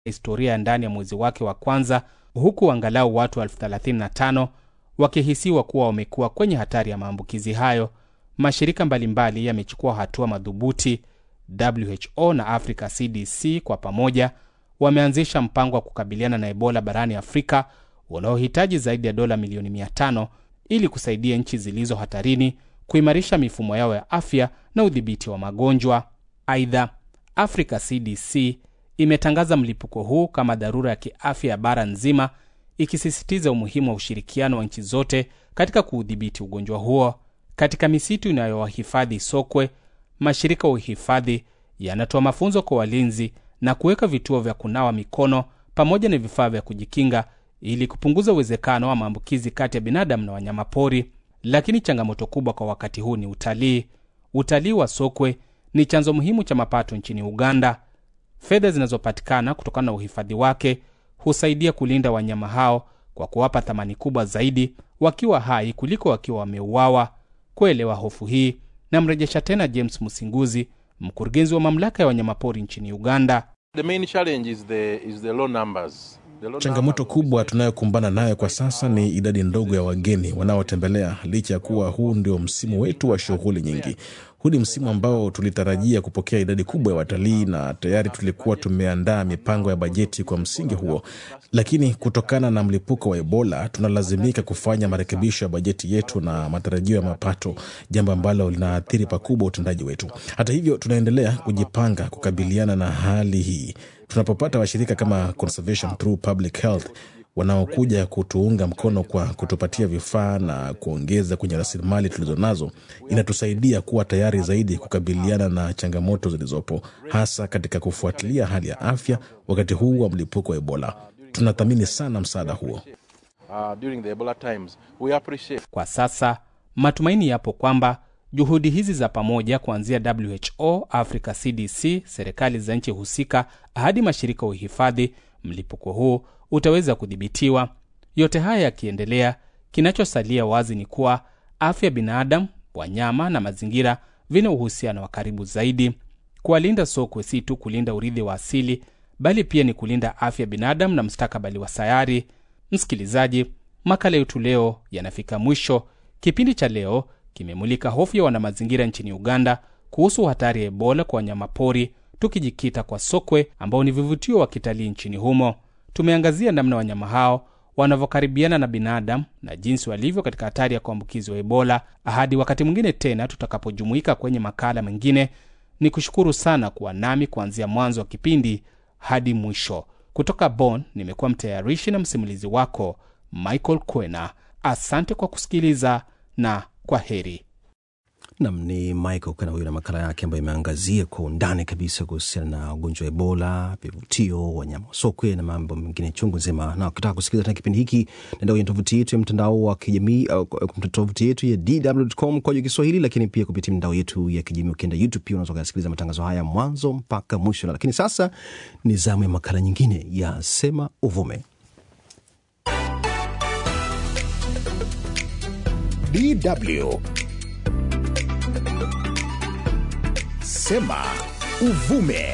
historia ya ndani ya mwezi wake wa kwanza, huku angalau watu elfu 35 wakihisiwa kuwa wamekuwa kwenye hatari ya maambukizi hayo. Mashirika mbalimbali yamechukua hatua madhubuti. WHO na Africa CDC kwa pamoja wameanzisha mpango wa kukabiliana na Ebola barani Afrika unaohitaji zaidi ya dola milioni 500 ili kusaidia nchi zilizo hatarini kuimarisha mifumo yao ya afya na udhibiti wa magonjwa. Aidha, Africa CDC imetangaza mlipuko huu kama dharura ya kiafya ya bara nzima, ikisisitiza umuhimu wa ushirikiano wa nchi zote katika kuudhibiti ugonjwa huo. Katika misitu inayowahifadhi sokwe, mashirika ya uhifadhi yanatoa mafunzo kwa walinzi na kuweka vituo vya kunawa mikono pamoja na vifaa vya kujikinga ili kupunguza uwezekano wa maambukizi kati ya binadamu na wanyamapori. Lakini changamoto kubwa kwa wakati huu ni utalii. Utalii wa sokwe ni chanzo muhimu cha mapato nchini Uganda. Fedha zinazopatikana kutokana na uhifadhi wake husaidia kulinda wanyama hao kwa kuwapa thamani kubwa zaidi wakiwa hai kuliko wakiwa wameuawa. Kuelewa hofu hii, namrejesha tena James Musinguzi, mkurugenzi wa mamlaka ya wanyamapori nchini Uganda. The main challenge is the, is the low numbers. The low Changamoto numbers of kubwa tunayokumbana nayo kwa sasa ni idadi ndogo ya wageni wanaotembelea, licha ya kuwa huu ndio msimu wetu wa shughuli nyingi. Huu ni msimu ambao tulitarajia kupokea idadi kubwa ya watalii na tayari tulikuwa tumeandaa mipango ya bajeti kwa msingi huo, lakini kutokana na mlipuko wa Ebola tunalazimika kufanya marekebisho ya bajeti yetu na matarajio ya mapato, jambo ambalo linaathiri pakubwa utendaji wetu. Hata hivyo, tunaendelea kujipanga kukabiliana na hali hii tunapopata washirika kama Conservation Through Public Health wanaokuja kutuunga mkono kwa kutupatia vifaa na kuongeza kwenye rasilimali tulizonazo, inatusaidia kuwa tayari zaidi kukabiliana na changamoto zilizopo, hasa katika kufuatilia hali ya afya wakati huu wa mlipuko wa Ebola. Tunathamini sana msaada huo. uh, during the Ebola times. We appreciate Kwa sasa matumaini yapo kwamba juhudi hizi za pamoja kuanzia WHO, Africa CDC, serikali za nchi husika hadi mashirika ya uhifadhi, mlipuko huu utaweza kudhibitiwa. Yote haya yakiendelea, kinachosalia wazi ni kuwa afya ya binadamu, wanyama na mazingira vina uhusiano wa karibu zaidi. Kuwalinda sokwe si tu kulinda urithi wa asili, bali pia ni kulinda afya ya binadamu na mustakabali wa sayari. Msikilizaji, makala yetu leo yanafika mwisho. Kipindi cha leo kimemulika hofu ya wanamazingira nchini Uganda kuhusu hatari ya Ebola kwa wanyamapori, tukijikita kwa sokwe ambao ni vivutio wa kitalii nchini humo. Tumeangazia namna wanyama hao wanavyokaribiana na binadamu na jinsi walivyo katika hatari ya kuambukizwa Ebola. Hadi wakati mwingine tena tutakapojumuika kwenye makala mengine, ni kushukuru sana kuwa nami kuanzia mwanzo wa kipindi hadi mwisho. Kutoka Bonn nimekuwa mtayarishi na msimulizi wako Michael Kwena. Asante kwa kusikiliza na kwa heri. Nam ni Michael Kwena huyo na makala yake ambayo imeangazia kwa undani kabisa kuhusiana na ugonjwa wa Ebola, vivutio, wanyama wa sokwe na mambo mengine chungu nzima. Na ukitaka kusikiliza tena kipindi hiki, nenda kwenye tovuti yetu ya mtandao wa kijamii au kwa tovuti yetu ya dw.com kwa Kiswahili, lakini pia kupitia mitandao yetu ya kijamii. Ukienda YouTube pia unaweza kusikiliza matangazo haya mwanzo mpaka mwisho. Lakini sasa ni zamu ya makala nyingine ya Sema Uvume. DW Sema Uvume.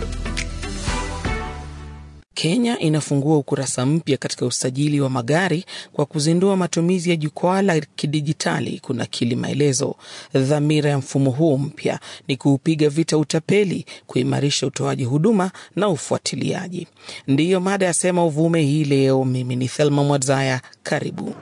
Kenya inafungua ukurasa mpya katika usajili wa magari kwa kuzindua matumizi ya jukwaa la kidijitali kunakili maelezo. Dhamira ya mfumo huo mpya ni kuupiga vita utapeli, kuimarisha utoaji huduma na ufuatiliaji. Ndiyo mada ya Sema Uvume hii leo. Mimi ni Thelma Mwadzaya, karibu.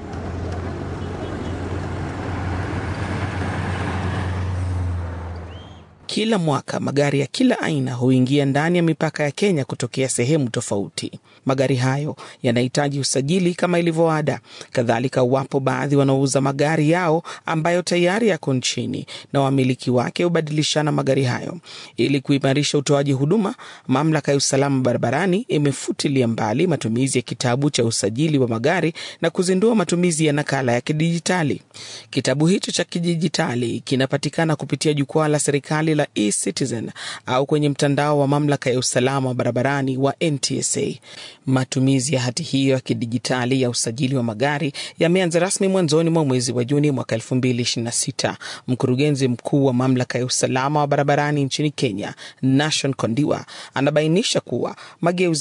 Kila mwaka magari ya kila aina huingia ndani ya mipaka ya Kenya kutokea sehemu tofauti. Magari hayo yanahitaji usajili kama ilivyo ada. Kadhalika, wapo baadhi wanaouza magari yao ambayo tayari yako nchini na wamiliki wake hubadilishana magari hayo. Ili kuimarisha utoaji huduma, mamlaka ya usalama barabarani imefutilia mbali matumizi ya kitabu cha usajili wa magari na kuzindua matumizi ya nakala ya kidijitali. Kitabu hicho cha kidijitali kinapatikana kupitia jukwaa la serikali la la eCitizen au kwenye mtandao wa mamlaka ya usalama wa barabarani wa NTSA. Matumizi ya hati hiyo ya kidijitali ya usajili wa magari yameanza rasmi mwanzoni mwa mwezi wa Juni mwaka 2026. Mkurugenzi mkuu wa mamlaka ya usalama wa barabarani nchini Kenya, Nashon Kondiwa, anabainisha kuwa mageuzi